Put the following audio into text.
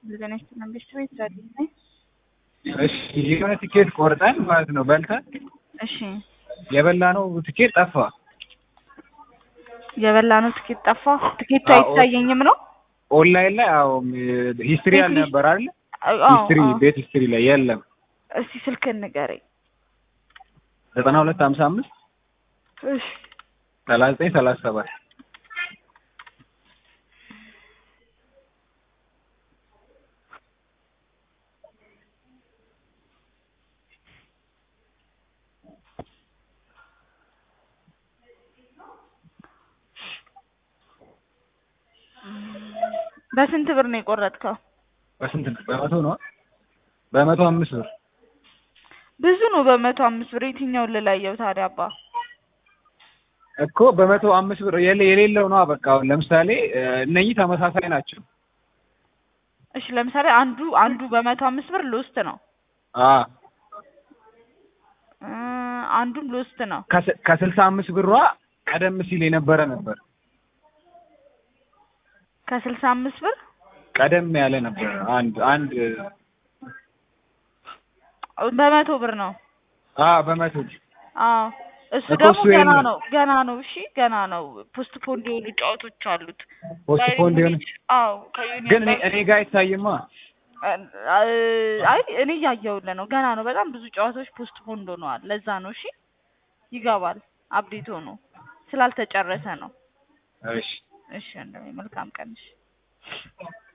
እንደገና መንግስት ቤት ዛሬ ነኝ። እሺ የሆነ ትኬት ቆርጠን ማለት ነው በልተን እሺ የበላነው ትኬት ጠፋ። የበላነው ትኬት ጠፋ። ትኬቱ አዎ። አይታየኝም ነው። ኦንላይን ላይ አዎ ሂስትሪ ቤት አልነበር አይደል? አዎ፣ ሂስትሪ አዎ። ቤት ሂስትሪ ላይ የለም። እስቲ ስልክህን ንገረኝ። ዘጠና ሁለት ሀምሳ አምስት እሺ ሰላሳ ዘጠኝ ሰላሳ ሰባት በስንት ብር ነው የቆረጥከው? በስንት ነው? በመቶ ነው? በመቶ አምስት ብር ብዙ ነው። በመቶ አምስት ብር የትኛውን ልለየው ታዲያ? አባ እኮ በመቶ አምስት ብር የሌ- የሌለው ነው። በቃ አሁን ለምሳሌ እ፣ እነኚህ ተመሳሳይ ናቸው። እሺ፣ ለምሳሌ አንዱ አንዱ በመቶ አምስት ብር ሎስት ነው አ እ፣ አንዱም ሎስት ነው። ከስ- ከስልሳ አምስት ብሯ ቀደም ሲል የነበረ ነበር። ከስልሳ አምስት ብር ቀደም ያለ ነበር። አንድ አንድ በመቶ ብር ነው። አ በመቶ አዎ እሱ እኮ ደግሞ እሱ ገና የለም። ነው ገና ነው። እሺ ገና ነው። ፖስት ፖንድ የሆኑ ጨዋቶች አሉት። ፖስትፖንድ የሆነ አዎ ከዩኒየን ግን እኔ ባንክ- እኔ ጋር አይታይማ። አይ እኔ እያየሁልህ ነው። ገና ነው። በጣም ብዙ ጨዋታዎች ፖስት ፖንድ ሆነዋል። ለዛ ነው። እሺ ይገባል። አፕዴት ሆኖ ስላልተጨረሰ ነው። እሺ እሺ ወንድሜ መልካም ቀን። እሺ